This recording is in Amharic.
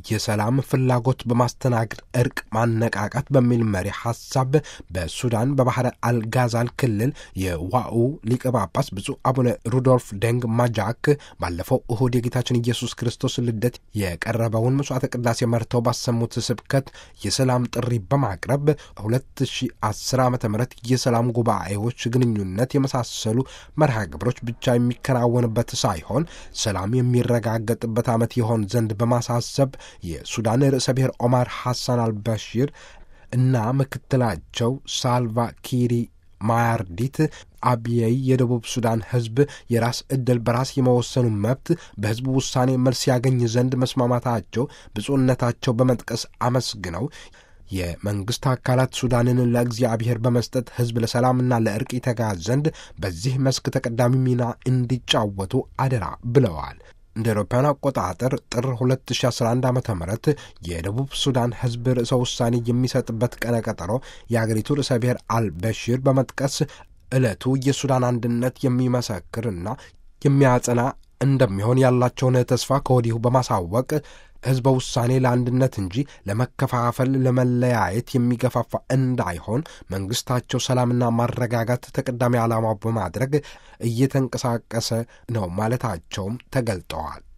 የሰላም ፍላጎት በማስተናገድ እርቅ ማነቃቃት በሚል መሪ ሐሳብ በሱዳን በባሕረ አልጋዛል ክልል የዋኡ ሊቀ ጳጳስ ብፁዕ አቡነ ሩዶልፍ ደንግ ማጃክ ባለፈው እሁድ የጌታችን ኢየሱስ ክርስቶስ ልደት የቀረበውን መስዋዕተ ቅዳሴ መርተው ባሰሙት ስብከት የሰላም ጥሪ በማቅረብ 2010 ዓ ም የሰላም ጉባኤዎች ግንኙነት የመሳሰሉ መርሃ ግብሮች ብቻ የሚከናወንበት ሳይሆን ሰላም የሚረጋገጥበት ዓመት ይሆን ዘንድ በማሳሰብ የሱዳን ርዕሰ ብሔር ኦማር ሐሳን አልበሺር እና ምክትላቸው ሳልቫ ኪሪ ማያርዲት አብየይ የደቡብ ሱዳን ሕዝብ የራስ ዕድል በራስ የመወሰኑ መብት በሕዝቡ ውሳኔ መልስ ያገኝ ዘንድ መስማማታቸው ብፁዕነታቸው በመጥቀስ አመስግነው የመንግሥት አካላት ሱዳንን ለእግዚአብሔር በመስጠት ሕዝብ ለሰላምና ለእርቅ ይተጋ ዘንድ በዚህ መስክ ተቀዳሚ ሚና እንዲጫወቱ አደራ ብለዋል። እንደ አውሮፓውያን አቆጣጠር ጥር 2011 ዓ ም የደቡብ ሱዳን ሕዝብ ርዕሰ ውሳኔ የሚሰጥበት ቀነ ቀጠሮ የአገሪቱ ርዕሰ ብሔር አልበሺር በመጥቀስ ዕለቱ የሱዳን አንድነት የሚመሰክርና የሚያጸና እንደሚሆን ያላቸውን ተስፋ ከወዲሁ በማሳወቅ ሕዝበ ውሳኔ ለአንድነት እንጂ ለመከፋፈል፣ ለመለያየት የሚገፋፋ እንዳይሆን መንግሥታቸው ሰላምና ማረጋጋት ተቀዳሚ ዓላማው በማድረግ እየተንቀሳቀሰ ነው ማለታቸውም ተገልጠዋል።